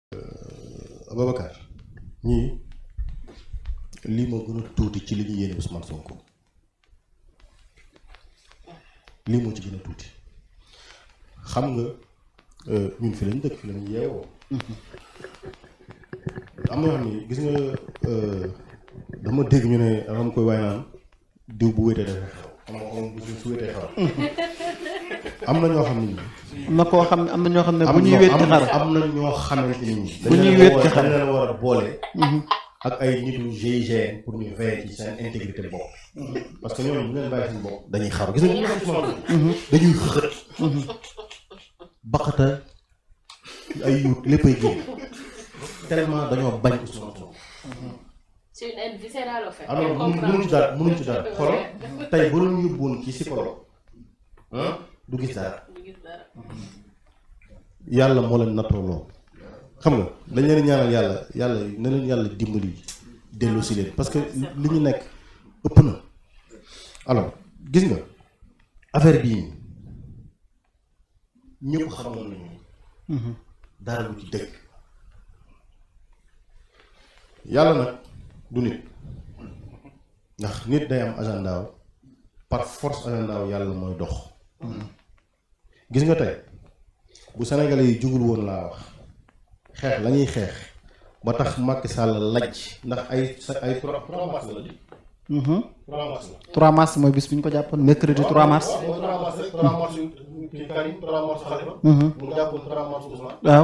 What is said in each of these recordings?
Ababacar ñii lii moo gën a tuuti ci li ñu yéene Ousmane Sonko lii moo ci gën a tuuti xam nga ñun fi lañ dëkk fi lañ yeewoo am na yoo xam ni gis nga dama dégg ñu ne am koy waaye naan diw bu wéetee dafa xew xam nga xam bu su wéetee xew am na ñoo xam ne nii am na koo xam ne am na ñoo xam ne am bu ñuy wéet ci xar am na ñoo xamante ni ñi Bu ñuy wéet ci xar. dañ leen war a boole ak ay nitu GIGN pour ñu veiller ci seen intégrité bopp parce que ñoom bu leen bàyyi seen bopp dañuy xaru gis nga ñu nekk Ousmane dañuy xët baqata ay yuut léppay génn tellement dañoo bañ Ousmane Sonko C'est une haine viscérale en fait. alors On comprend. mënuñ ci dara mënuñ ci dara xoolal tey bu doon yóbbuwoon ci psychologue ah du gis dara Du gis dara. yàlla moo leen nattoo lool xam nga dañ leen ñaanal yàlla yàlla na leen yàlla dimbali dellu si leen parce que li ñu nekk ëpp na alors gis nga affaire bii ñëpp xamoon nañu dara lu ci dëkk yàlla nag du nit ndax nit day am agenda wu par force agenda wu yàlla mooy dox gis nga tey bu Sénégalais yi jugul woon laa wax xeex la ñuy xeex ba tax Macky Sall lajj ndax ay sa ay trois trois mars la di trois mars la 3 mars mooy bis bi ñu ko jàppoon mercredi 3 mars waaw mooy trois mars rek trois mars yu kii Karim trois mars Khalifa mu jàppoon trois mars Ousmane waaw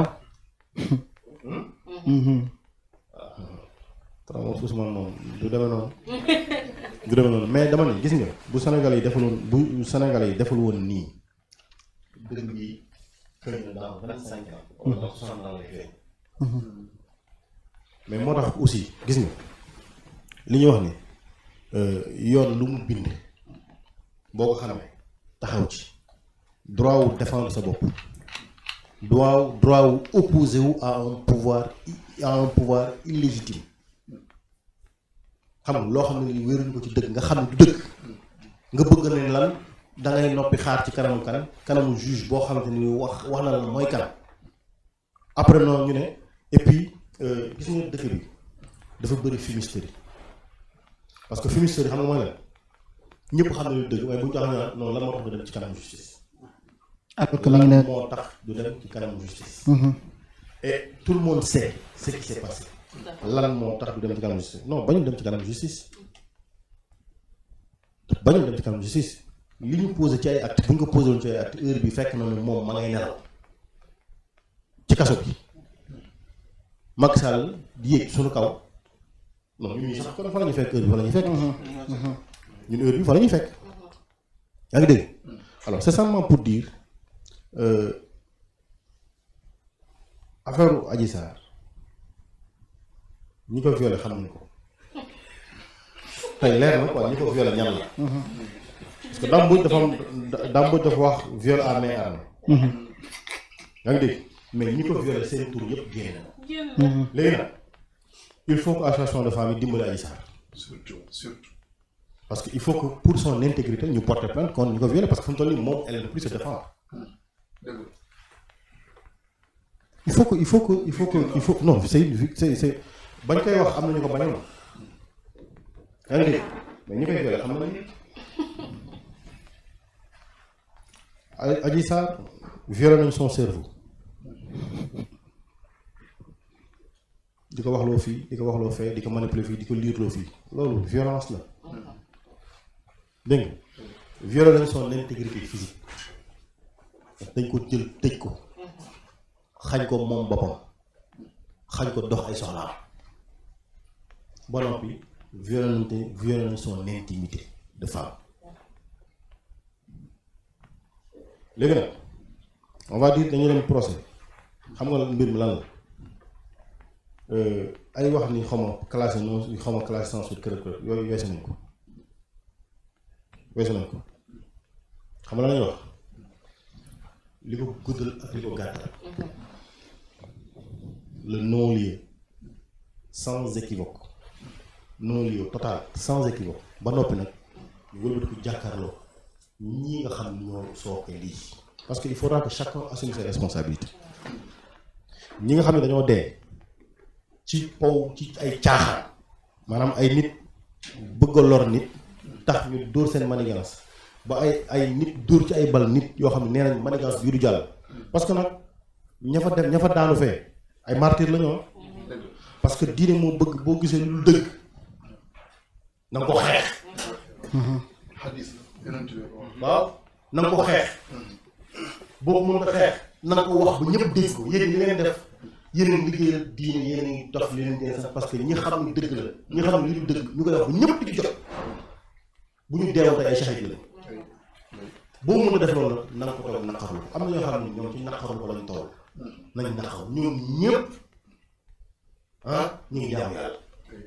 trois mars Ousmane moom du demee noonu du demee noonu mais dama ne gis nga bu Sénégalais yi deful woon bu Sénégalais yi deful woon nii dëgg bi xëy na dans vingt cinq ans wala dans soixante ans lay feeñ mais moo tax aussi gis nga li ñuy wax ni yoon lu mu bind boo ko xamee taxaw ci droit wu défendre sa bopp droit wu droit wu opposé wu à un pouvoir i- à un pouvoir illégitime xam nga loo xam ne ni wéeruñu ko ci dëgg nga xam ne du dëgg nga bëgg ne lan da ngay noppi xaar ci kanamu kanam kanamu juge boo xamante ni wax wax na la mooy kanam après noonu ñu ne et puis euh, gis nga dëkk bi dafa bëri fumisterie parce que fumisterie xam nga mooy lan ñëpp xam ne lu dëgg waaye bu ñu tax ñu naan non lan moo tax du dem ci kanamu justice. alors que ma ngi ne lan moo tax du dem ci kanamu justice. et tout le monde sait ce qui s'est passé. lan moo tax du dem ci kanamu justice non bañu dem ci kanamu justice. bañu dem ci kanamu justice li ñu posé ci ay acte bu ñu ko posé woon ci ay acte heure bi fekk na ne moom ma ngay nelaw ci kaso bi Macky Sall di yéeg suñu kaw non ñun ñii sax kon fa la ñuy fekk heure bi fa la ñuy fekk ñun heure bi fa la ñuy fekk yaa ngi dégg alors c'est simplement pour dire euh, affaire Adji Sarr ñi ko violé xam nañu ko tey leer na quoi ñi ko violé ñan la parce que Dame Mbodj dafa am Dame Mbodj dafa wax viol à main armée yaa ngi dégg mais ñi ko violé seen tur yëpp génn na léegi nag il faut que association de famille dimbali Adji Sarr surtout surtout parce que il faut que pour son intégrité ñu porter plainte contre ñu ko violé parce que fu mu toll nii moom elle ne peut plus se défendre dëgg il faut que il faut que il faut que il faut non c'est une c'est c'est bañ koy wax am na ñu ko bañoon yaa ngi dégg mais ñi koy violé xam nañu A- Adji Sarr violé nañ son cerveau di ko waxloo fii di ko waxloo fee di ko manipuler fii di ko liirloo fii loolu violence la dégg nga violé nañ son intégrité physique dañ ko jël tëj ko xañ ko moom boppam xañ ko dox ay soxlaam ba noppi violé nañ te violé nañ son intimité de femme léegi nag on va dire dañu dem procès xam nga mbir mi lan la Euh, ay wax ni xaw ma classé non xaw ma classé sans suite kërëb kërëb yooyu weesu nañ ko weesu nañ ko xam nga lan lañuy wax li ko guddal ak li ko gàttal le non-lieu sans équivoque non-lieu total sans équivoque ba noppi nag ñu wëlbati ko jàkkaarloo ñii nga xam ni ñoo sooke lii parce que il faudra que chacun assume ses responsabilités ñi nga xam ne dañoo dee ci pow ci ay caaxaan maanaam ay nit bëgg a lor nit tax ñu dóor seen manigance ba ay ay nit dóor ci ay bal nit yoo xam ne nee nañ manigance bii du jàll parce que nag ña fa def ña fa daanu fee ay martyr la ñoo dëgg parce que diine moo bëgg boo gisee lu dëgg na nga ko xeex xadis la yonent bi ko wax waaw na nga ko xeex boo mën ko xeex na nga ko wax ba ñëpp dégg ko yéen ñi ngeen def yéen a ngi liggéeyal diine yéen a ngi dox li leen dee sax parce que ñi xam ne dëgg la ñi xam ne li du dëgg ñu koy wax ba ñëpp di ci jot bu ñu deewoon tey ay shahid la ay boo mën a def loolu nag na nga ko toog naqarlu ko am na ñoo xam ne ñoom ci naqarlu ko lañ toll nañ naqar ñoom ñëpp ah ñu ngi jaamu yàlla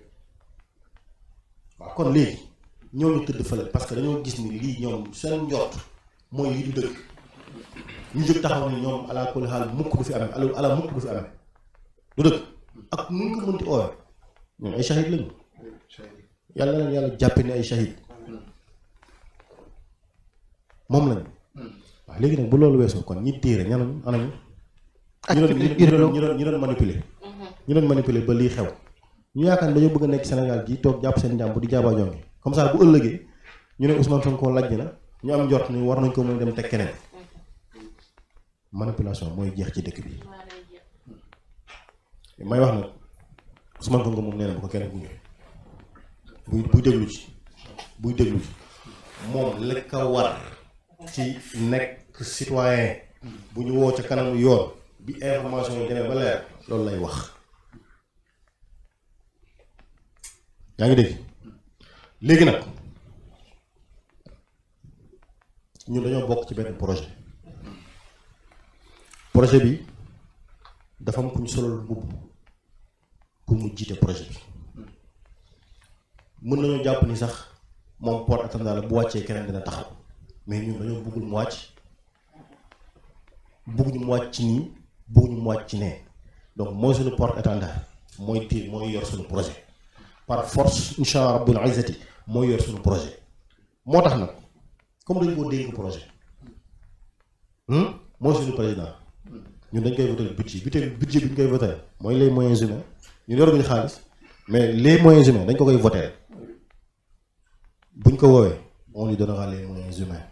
waaw kon léegi ñoo ñu tëdd fële parce que dañoo gis ni lii ñoom seen njort mooy lii du dëgg ñu jóg taxaw ni ñoom ala kulli xaal mukk du fi amee ala ala mukk du fi amee du dëgg ak nu ñu ko mënti ooyee ñoom ay shahid lañu ay shahid yàlla na leen yàlla jàppe ni ay shahid moom lañu waaw léegi nag bu loolu weesoo kon ñi téere ñanañu anañu ak ñu doon ñu biir doon ñu doon ñu doon manipuler ñu doon manipuler ba lii xew ñu yaakaar ne dañoo bëgg a nekk Sénégal gi toog jàpp seen njàmbur di jaaba jonge comme ça bu ëllëgee ñu ne Ousmane Sonko lajj na ñu am njort ni war nañ ko mën a dem teg keneen manipulation mooy jeex ci dëkk bi maa lay jeex. may wax nag Ousmane Sonko moom nee na bu ko keneen gunge buy buy déglu ci buy déglu ci moom li ko war ci nekk citoyen bu ñu woo ca kanamu yoon bi information yi demee ba leer loolu lay wax yaa ngi dégg léegi nag ñun dañoo bokk ci benn projet projet bi dafa am ku ñu solal mbubb pour mu jiite projet bi mën nañoo jàpp ni sax moom porte attendant la bu wàccee keneen dina taxaw mais ñun dañoo bëggul mu wàcc bëgguñu mu wàcc ci nii bëgguñu mu wàcc ci nee donc mooy suñu porte attendant mooy téye mooy yor suñu projet par force incha allah rabbul izzati mooy yor suñu projet moo tax nag comme dañ koo dénk projet hmm, mooy suñu président ñun dañ koy voté budget budget budget bi ñu koy voté mooy les moyens humains ñu yoruñu xaalis mais les moyens humains dañ ko koy voté buñ ko woowee on lui donnera les moyens humains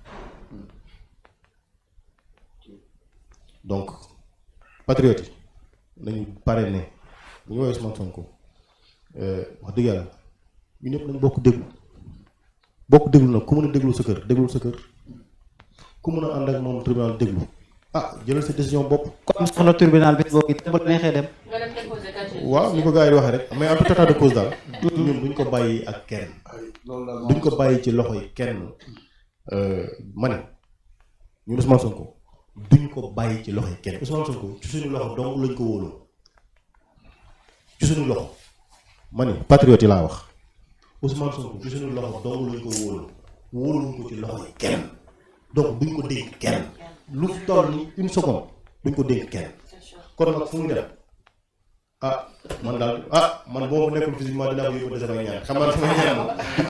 donc patriote yi nañu pare ne bu ñu woowee Ousmane Sonko euh, wax dëgg yàlla ñu ñëpp nañ bokk déglu bokk déglu nag ku mën a déglu sa kër déglu sa kër ku mën a ànd ak moom tribunal déglu ah jëlal sa décision bopp comme soxla tribunal bi boo it bu la neexee dem nga dem déposer casier waaw ni ko gars yi di waxee rek mais en tout état de cause daal ñun duñ ko bàyyi ak kenn ay loolu daal duñ ko bàyyi ci loxo yi kenn ma ne ñun Ousmane Sonko duñ ko bàyyi ci loxo yi kenn Ousmane Sonko ci suñu loxo dong lañ ko wóoloo ci suñu loxo ma ne patriote yi laa wax Ousmane Sonko ci suñu loxo dong lañ ko wóoloo wóoluñ ko ci loxo yi kenn donc duñ ko dénk kenn lu toll ni une seconde duñ ko dénk kenn c'est sûr. kon nag fu mu dem ah man daal ah man boo ma nekkul physiquement dinaa ko yóbbu de samay ñaan xam naa samay ñaan moom